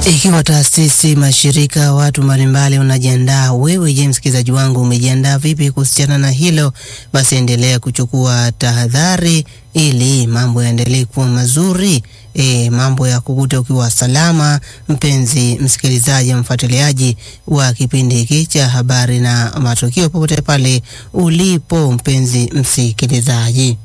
Ikiwa taasisi, mashirika, watu mbalimbali unajiandaa, wewe je, msikilizaji wangu, umejiandaa vipi kuhusiana na hilo? Basi endelea kuchukua tahadhari ili mambo yaendelee kuwa mazuri. E, mambo ya kukuta ukiwa salama, mpenzi msikilizaji, mfuatiliaji wa kipindi hiki cha habari na matukio, popote pale ulipo, mpenzi msikilizaji.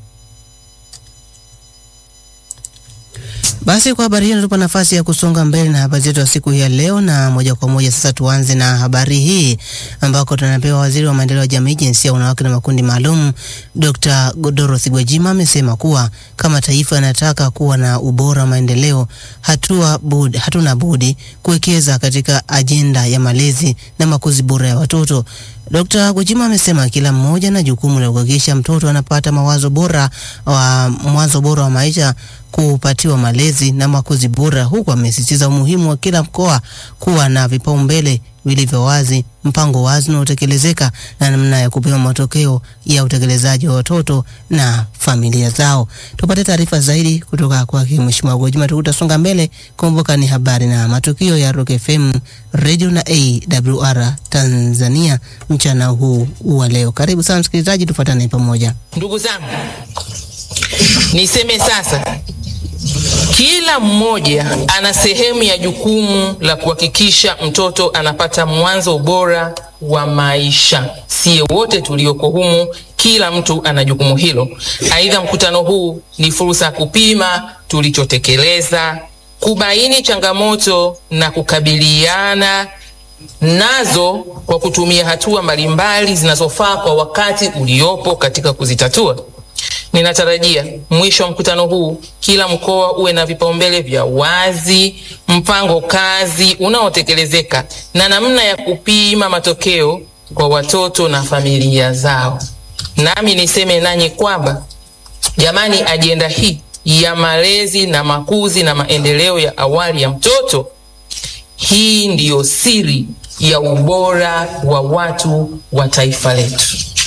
Basi kwa habari hiyo natupa nafasi ya kusonga mbele na habari zetu ya siku hii ya leo, na moja kwa moja sasa tuanze na habari hii ambako tunapewa waziri wa maendeleo ya jamii, jinsia, wanawake na makundi maalum, Dr. Dorothy Gwajima amesema kuwa kama taifa inataka kuwa na ubora wa maendeleo, hatua budi, hatuna budi kuwekeza katika ajenda ya malezi na makuzi bora ya watoto. Dr. Gwajima amesema kila mmoja na jukumu la kuhakikisha mtoto anapata mawazo bora wa mwanzo bora wa maisha kupatiwa malezi na makuzi bora, huku amesisitiza umuhimu wa kila mkoa kuwa na vipaumbele vilivyo wazi, mpango wazi unaotekelezeka na namna ya kupima matokeo ya utekelezaji wa watoto na familia zao. Tupate taarifa zaidi kutoka kwake Mheshimiwa Gwajima, tukutasonga mbele. Kumbuka ni habari na matukio ya Rock FM Radio na AWR Tanzania mchana huu wa leo. Karibu sana msikilizaji, tufuatane pamoja. Ndugu zangu, niseme sasa kila mmoja ana sehemu ya jukumu la kuhakikisha mtoto anapata mwanzo bora wa maisha. Sie wote tulioko humu, kila mtu ana jukumu hilo. Aidha, mkutano huu ni fursa ya kupima tulichotekeleza, kubaini changamoto na kukabiliana nazo kwa kutumia hatua mbalimbali zinazofaa kwa wakati uliopo katika kuzitatua. Ninatarajia mwisho wa mkutano huu kila mkoa uwe na vipaumbele vya wazi, mpango kazi unaotekelezeka na namna ya kupima matokeo kwa watoto na familia zao. Nami niseme nanyi kwamba jamani, ajenda hii ya malezi na makuzi na maendeleo ya awali ya mtoto, hii ndiyo siri ya ubora wa watu wa taifa letu.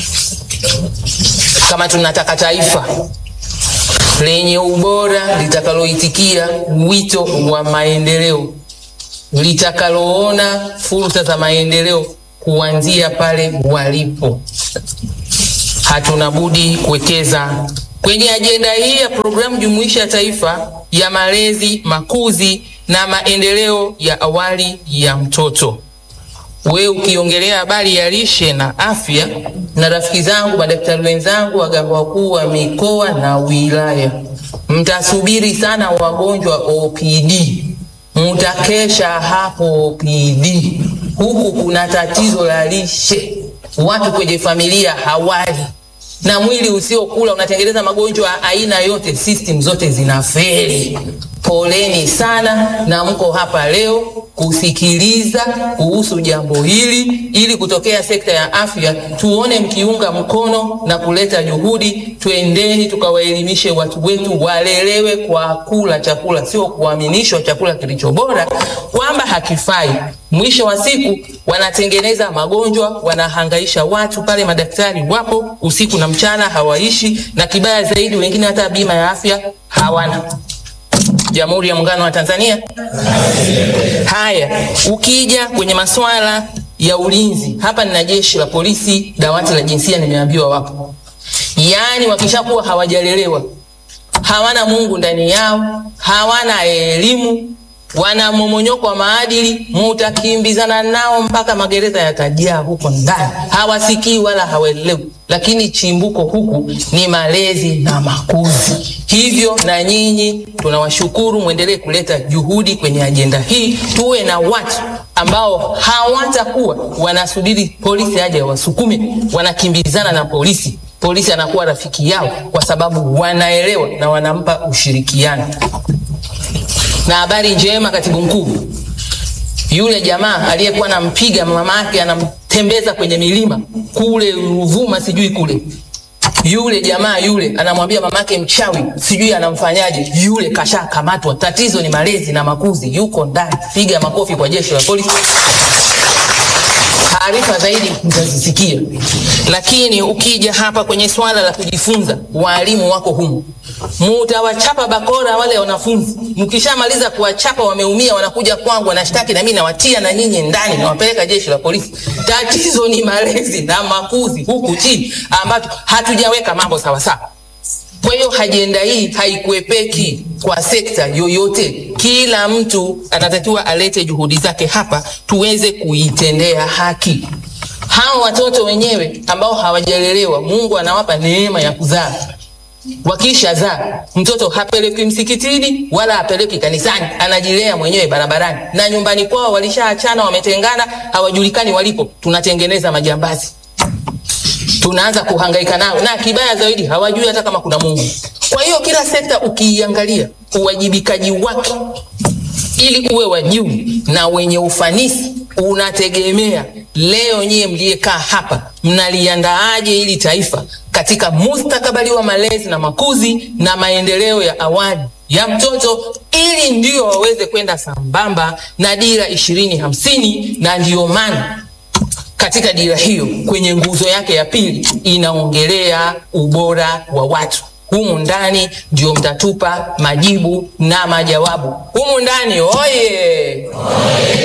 Kama tunataka taifa lenye ubora litakaloitikia wito wa maendeleo, litakaloona fursa za maendeleo kuanzia pale walipo, hatuna budi kuwekeza kwenye ajenda hii ya programu jumuishi ya taifa ya malezi, makuzi na maendeleo ya awali ya mtoto. We ukiongelea habari ya lishe na afya, na rafiki zangu madaktari wenzangu, waganga wakuu wa mikoa na wilaya, mtasubiri sana wagonjwa OPD, mtakesha hapo OPD. Huku kuna tatizo la lishe, watu kwenye familia hawali na mwili usiokula unatengeneza magonjwa aina yote, system zote zinafeli. Poleni sana, na mko hapa leo kusikiliza kuhusu jambo hili, ili kutokea sekta ya afya tuone mkiunga mkono na kuleta juhudi. Twendeni tukawaelimishe watu wetu, walelewe kwa kula chakula, sio kuaminishwa chakula kilicho bora kwamba hakifai. Mwisho wa siku wanatengeneza magonjwa, wanahangaisha watu pale. Madaktari wapo usiku na mchana, hawaishi, na kibaya zaidi, wengine hata bima ya afya hawana. Jamhuri ya Muungano wa Tanzania. Haya, ukija kwenye masuala ya ulinzi, hapa nina jeshi la polisi, dawati la jinsia, nimeambiwa wapo. Yaani wakishakuwa hawajalelewa, hawana Mungu ndani yao, hawana elimu, wana momonyoko wa maadili, mutakimbizana nao mpaka magereza yatajaa huko ndani, hawasikii wala hawaelewi. Lakini chimbuko huku ni malezi na makuzi. Hivyo na nyinyi tunawashukuru, mwendelee kuleta juhudi kwenye ajenda hii, tuwe na watu ambao hawatakuwa wanasubiri polisi aje wasukume, wanakimbizana na polisi. Polisi anakuwa rafiki yao kwa sababu wanaelewa na wanampa ushirikiano. Na habari njema, katibu mkuu, yule jamaa aliyekuwa anampiga mama yake anamtembeza kwenye milima kule Ruvuma, sijui kule, yule jamaa yule anamwambia mamake mchawi, sijui anamfanyaje, yule kashakamatwa. Tatizo ni malezi na makuzi, yuko ndani. Piga makofi kwa jeshi la polisi. Taarifa zaidi mtazisikia, lakini ukija hapa kwenye swala la kujifunza, walimu wako humu mutawachapa bakora wale wanafunzi. Mkishamaliza kuwachapa wameumia, wanakuja kwangu wanashtaki, na mimi nawatia na nyinyi ndani, nawapeleka jeshi la polisi. Tatizo ni malezi na makuzi huku chini, ambapo hatujaweka mambo sawasawa. Kwa hiyo ajenda hii haikuepeki kwa sekta yoyote. Kila mtu anatakiwa alete juhudi zake hapa tuweze kuitendea haki. Hao watoto wenyewe ambao hawajalelewa, Mungu anawapa neema ya kuzaa. Wakisha zaa, mtoto hapeleki msikitini wala hapeleki kanisani, anajilea mwenyewe barabarani, na nyumbani kwao walishaachana, wametengana, hawajulikani walipo. Tunatengeneza majambazi tunaanza kuhangaika nao, na kibaya zaidi hawajui hata kama kuna Mungu. Kwa hiyo kila sekta ukiiangalia uwajibikaji wake ili uwe wa juu na wenye ufanisi unategemea leo nyie mliyekaa hapa mnaliandaaje hili taifa katika mustakabali wa malezi na makuzi na maendeleo ya awali ya mtoto ili ndio waweze kwenda sambamba na dira ishirini hamsini na ndiyo maana katika dira hiyo kwenye nguzo yake ya pili inaongelea ubora wa watu. Humu ndani ndio mtatupa majibu na majawabu. Humu ndani oye, oye.